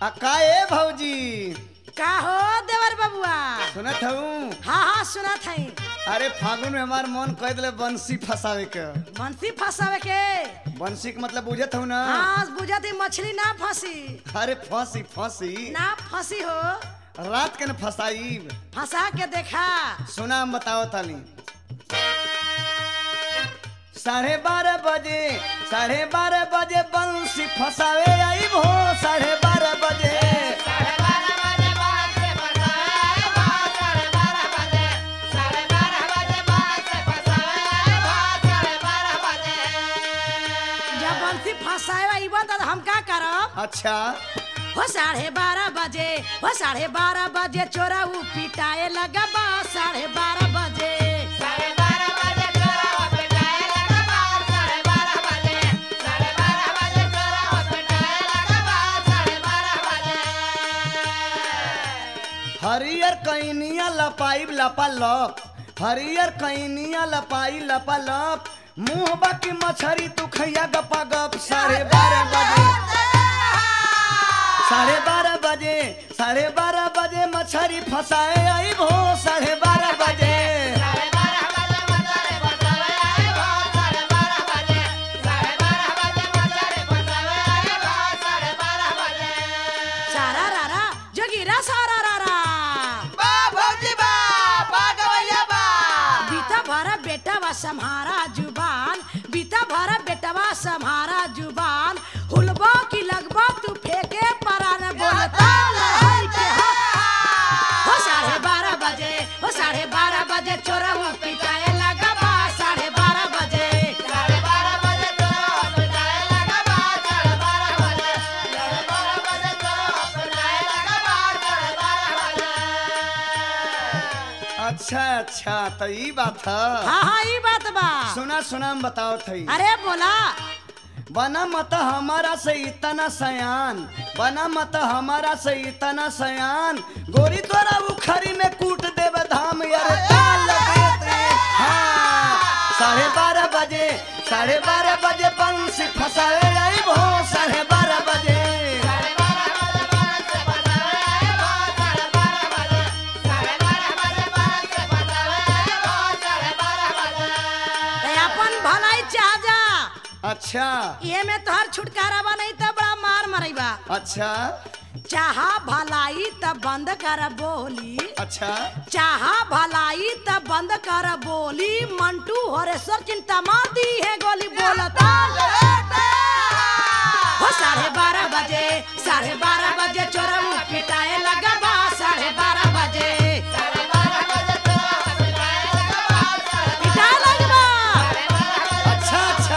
आ का ए भौजी का हो देवर बबुआ सुनत हूँ हाँ हाँ सुनत हई अरे फागुन में हमार मन कह दिले बंसी फंसावे के बंसी फंसावे के बंसी के मतलब बुझत हूँ ना हाँ बुझत ही मछली ना फंसी अरे फंसी फंसी ना फंसी हो रात के न फंसाई फंसा के देखा सुना हम बताओ ताली साढ़े बारह बजे साढ़े बारह बजे बंसी फंसावे आई भो साढ़े बारह बजे जब बंसी फंसावे आइबा तो हम का करब अच्छा हो साढ़े बारह बजे हो साढ़े बारह बजे चोरा ऊ पिटाए लगा बा साढ़े बारह बजे हरियर कैनिया लपाई लपा लप हरियर कैनिया लपाई लपा लप मुंह बाकी मछरी तू खैया गपा गप साढ़े बारह बजे साढ़े बारह बजे साढ़े बारह बजे मछरी फंसाए आई भो साढ़े बारह बजे सारा रारा जोगिरा सारा रारा बीता भरा बेटा वा सम्हारा जुबान बीता भरा बेटा वा सम्हारा जुबान हुलबा की लगबा तू फेंके परान बोलता लहर के हा। हो साढ़े बारह बजे हो साढ़े बारह बजे चोरा वो पिटाए लगा बा साढ़े बारह बजे अच्छा अच्छा तो ई बात है हाँ हाँ ये बात बा सुना सुना हम बताओ थई अरे बोला बना मत हमारा से इतना सयान बना मत हमारा से इतना सयान गोरी तोरा उखरी में कूट देव धाम यार ताल देत रे। हाँ साढ़े बारह बजे साढ़े बारह बजे बंसी फंसाए आई भो साढ़े बारह बजे ते अपन भलाई चाह जा अच्छा ये में तोहर छुटकारा बा नहीं तो बड़ा मार मरैबा अच्छा चाहा भलाई त बंद कर बोली अच्छा चाहा भलाई त बंद कर बोली मंटू हरेश्वर चिंता मार दी है गोली बोलता हो साढ़े बारह बजे साढ़े बारह बजे चोरऊ पिटाए लगा बा साढ़े बारह बजे पिटाए लगबा अच्छा अच्छा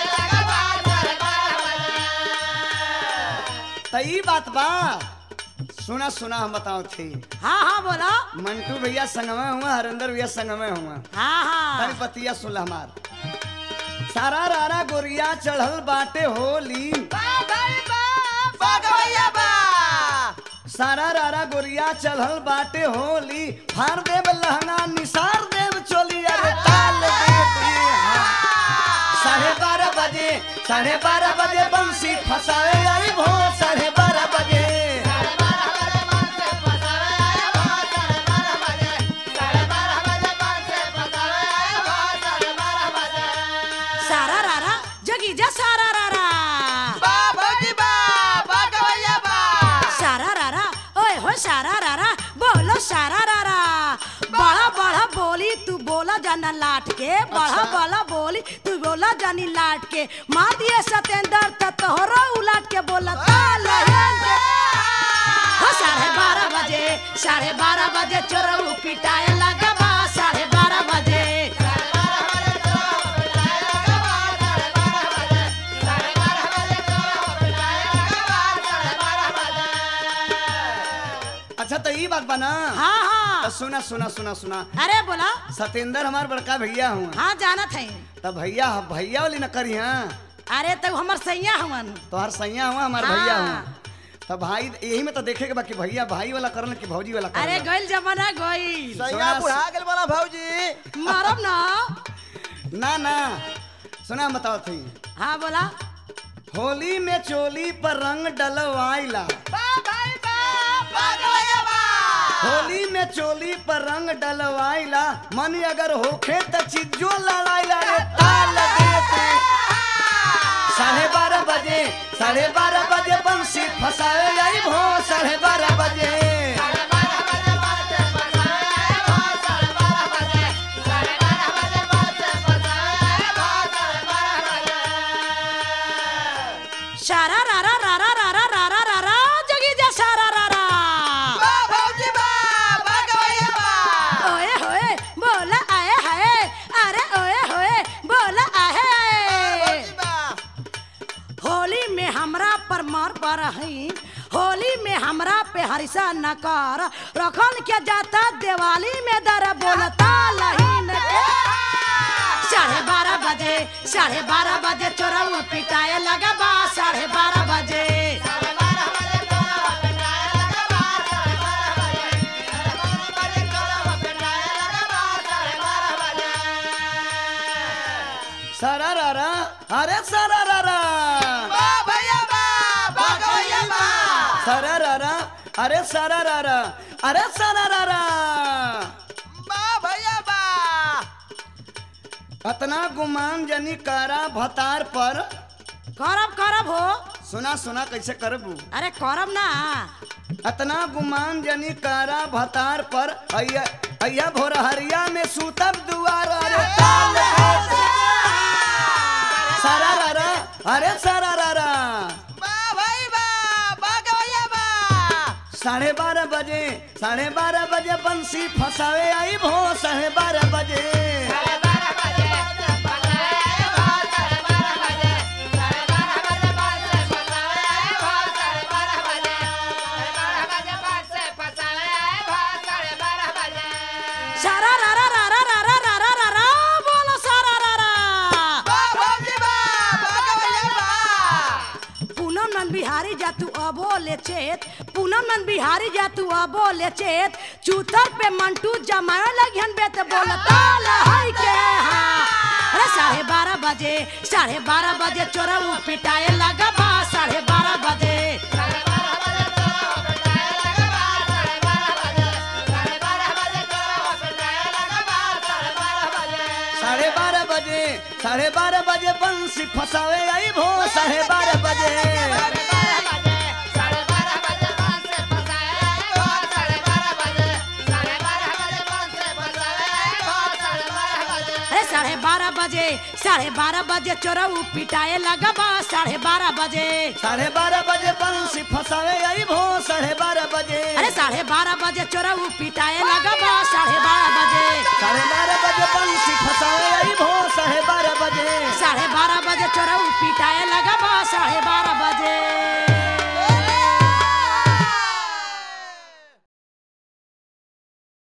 तो ई बात बा सुना सुना हम बताओ थी हाँ हाँ बोलो मंटू भैया संगमे हुआ हरिंदर भैया संगमे हुआ हाँ हाँ तनी पतिया सुन हमार सारा रारा गोरिया चढ़ल बाटे होली सारा रारा गोरिया चढ़ल बाटे होली फार देव लहंगा निसार देव चोली अरे ताल देव ये हाँ। साढ़े बारह बजे साढ़े बारह बजे बंसी फंसाए आई भो साढ़े बारह बजे सारा रारा जगी जा सारा रारा सारा रारा ओए हो सारा रारा बोलो सारा रारा बड़ा बड़ा बोली तू बोला जाना लाट के बड़ा अच्छा। बड़ा बोली तू बोला जानी लाट के मार दिए सतेंद्र त तोहरा उलाट के बोला ताल के हो साढ़े बारह बजे साढ़े बारह बजे चोरऊ पिटाए लगा बा साढ़े बारह बजे अच्छा तो ई बात बना हाँ तो हाँ सुना सुना सुना सुना अरे बोला सतेंद्र हमार बड़का भैया हुआ हाँ जानत है तो भैया भैया वाली न करी हाँ अरे तो हमर सैया हवन तोहर सैया हुआ हमार हाँ। भैया हुआ तो भाई यही में तो देखे के बा कि भैया भाई वाला करल कि भौजी वाला अरे करल गइल जमाना गइल सैया बुढ़ा गेल बड़ा भौजी मारब ना ना ना सुना बताओ थी हाँ बोला होली में चोली पर रंग डलवाइला बा भाई होली में चोली पर रंग डलवाइला मन अगर होखे त चिज्जो लड़ाइला रे ताल देते साढ़े बारह बजे साढ़े बारह बजे बंसी फसावे आई भो साढ़े बारह बजे सारा रारा रारा रारा रारा रारा जगी जा सारा रारा ओए होए बोला आए हाय अरे ओए होए बोला आहे आए होली में हमरा पर मार पर हई होली में हमरा पे हरिसा न कर रखल के जाता दिवाली में दर बोलता लहीन के साढ़े बारह बजे साढ़े बारह बजे चोरऊ पिटाए लगा बा साढ़े बारह बजे सारा रारा अरे सारा रारा सारा रारा अरे सारा रारा अरे सारा रारा अतना गुमान जनी कारा भतार पर करब करब हो सुना सुना कैसे करबू अरे करब ना अतना गुमान जनी कारा भतार पर अय्या अय्या भोरहरिया में सूतब दुआर अरे ताल देते। सारा रारा अरे सारा रारा साढ़े बारह बजे साढ़े बारह बजे बंसी फसावे आई भो साढ़े बारह बजे सारा रारा रारा रारा रारा रारा बोलो सारा रारा पूनम नंद बिहारी जा तू अबो ले चेत पूनम नंद बिहारी जा तू अबो ले चेत चूतर पे मंटू जमाए लगियन बेत बोलता लहई के हाँ अरे साढ़े बारह बजे साढ़े बारह बजे चोरऊ पिटाए लगा बा साढ़े बारह बजे साढ़े बारह बजे साढ़े बारह बजे बंसी फसावे आई भो साढ़े बारह बजे अरे साढ़े बारह बजे साढ़े बारह बजे चोरऊ पिटाए लगा बा साढ़े बारह बजे साढ़े बारह बजे बंसी फसावे आई भो साढ़े बारह बजे अरे साढ़े बारह बजे चोरऊ पिटाए लगा बा साढ़े बारह बजे साढ़े बारह बजे बंसी फसावे आई भो साढ़े बारह बजे साढ़े बारह बजे चोरऊ पिटाए लगा बा साढ़े बारह